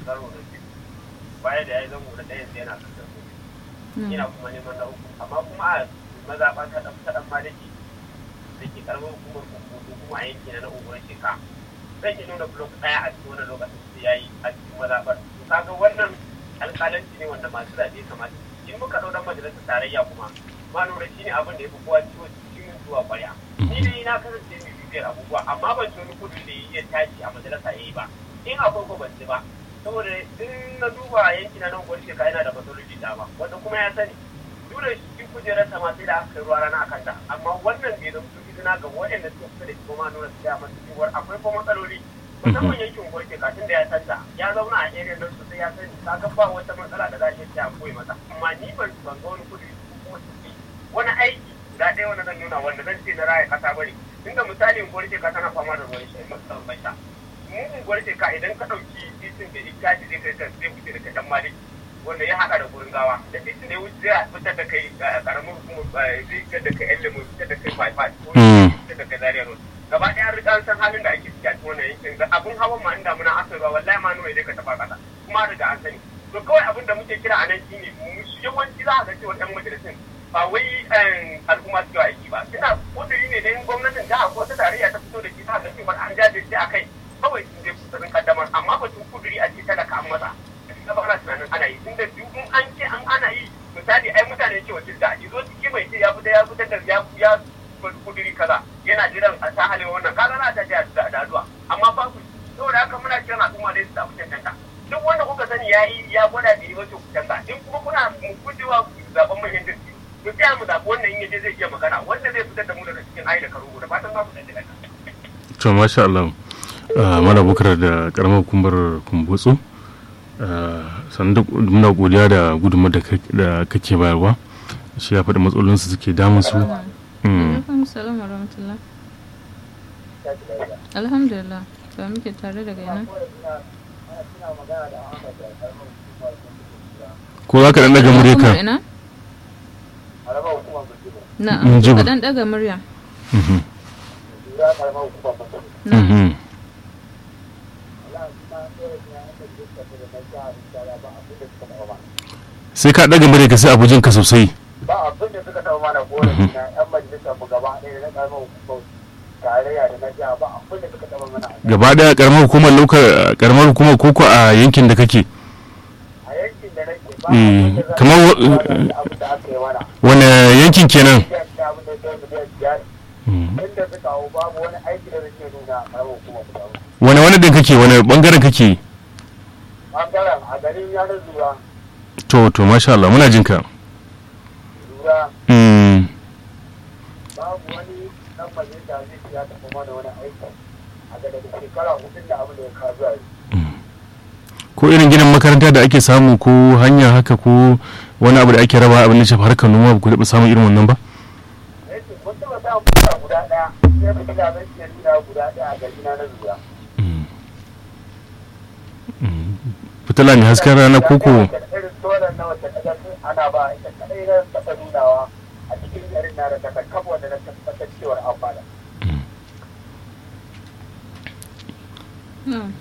karo da biyu baya da ya zama da ɗayan sai yana kasar gobe ina kuma neman na uku amma kuma a mazaɓa ta ɗan ta ɗan maliki da ke karamar hukumar kuku kuma a yanki na na unguwar sheka zan yi nuna blok ɗaya a cikin wannan lokacin sai ya yi a cikin mazaɓar to kaga wannan alƙalanci ne wanda masu zaɓe kamata in muka ɗau ɗan majalisar tarayya kuma ma nuna shi ne abin da ya fi kowa ciwo cikin zuwa ƙwarya ni dai na kasance mai bibiyar abubuwa amma ban ci wani kudu da ya tashi a majalisa ya yi ba in akwai ko ban ci ba saboda in na duba yanki na nan gwani shekara yana da matsaloli da ba wanda kuma ya sani dole shi kujerar ta ma sai da aka kai ruwa rana akan ta amma wannan bai zama su izina ga waɗanda suka fita da shi kuma nuna su ya masu cewar akwai kuma matsaloli musamman yankin gwani shekara tun da ya santa ya zauna a area nan sosai ya sani ka ba wata matsala da za a iya ta koyi masa amma ni ban ban ga wani kudu kuma su wani aiki guda ɗaya wanda zan nuna wanda zan ce na raya kasa bane tunda misali gwani shekara tana fama da ruwan shi matsalar bai sha mugun gwarce ka idan ka ɗauki titin da ita ce zai kai ka zai wuce daga dan malik wanda ya haɗa da gurin gawa da titin da ya wuce zai fitar da kai karamin hukumar zai fitar da kai yan lemu fitar da kai bypass ko fitar da kai zaria road gaba ɗaya rika an san halin da ake ciki a cikin wannan yankin da abun hawan ma inda muna aka ruwa wallahi ma nuna idan ka taɓa ƙasa kuma riga an sani to kawai abin da muke kira a nan shine yawanci za a ga cewa ɗan majalisun ba wai al'umma su aiki ba suna kudiri ne da gwamnatin jiha ko ta tarayya ta fito da shi ta ga cewa an jajirce a kai kawai sun je kusurin kaddamar amma batun kuduri a ce talaka an masa da ba ana tunanin ana yi tunda duk in an ce an ana yi misali ai mutane ce wakil da izo ciki mai ce ya fita ya fitar da ya ya kuduri kaza yana jiran a sa halin wannan kaga na ta da da addu'a amma ba ku saboda haka muna kiran al'umma dai su samu cancanta duk wanda kuka sani ya yi ya gwada da yi wace ku canza in kuma kuna mu gujewa zaben manyan dirki mu tsaya mu zaɓi wannan in yaje zai iya magana wanda zai fitar da mu daga cikin ayi da karo da fatan za ku ɗan to masha Allah mana bukar da karamar hukumar kumbutsu sannan da muna godiya da gudunmar da kake bayarwa shi ya faɗi matsalolinsu suke damun su alhamdulillah ba muke tare daga yana ko za ka ɗan daga murya ka na'am ka ɗan daga murya na'am sai ka ɗaga murya ka sai abujin ka sosai ba abin da suka taɓa mana korafi na yan majalisar mu gaba ɗaya da na ƙaramar hukumar tarayya da na jiha ba abin da suka taɓa mana gaba ɗaya karamar hukumar lokar karamar hukumar koko a yankin da kake a yankin da nake ba abin da za kamar abin da aka yi mana wani yankin kenan biyan da abin da ya miliyan biyar inda suka hau babu wani aiki da nake nuna a ƙaramar hukumar mu gaba wani wani din kake wani bangaren kake ɓangaren a garin yanar zura to to masha Allah muna jin ka zura Mm, babu wani ɗan majalisa zai ce ya taɓa mana wani aiki a ga daga shekara hudun da abin da ya kawo zuwa yanzu ko irin ginin makaranta da ake samu ko hanya haka ko wani abu da ake raba abin da shafi harkar noma ba ku taɓa samun irin wannan ba yake mun taɓa samun fita guda ɗaya sai mu gida zai iya nuna guda ɗaya a gari na na zura fitila mai hasken rana koko irin solar na wacce kaga sun ana ba ita kadai na taɓa nunawa a cikin garin na da ta kafa wanda na tabbatar cewar an bada na'am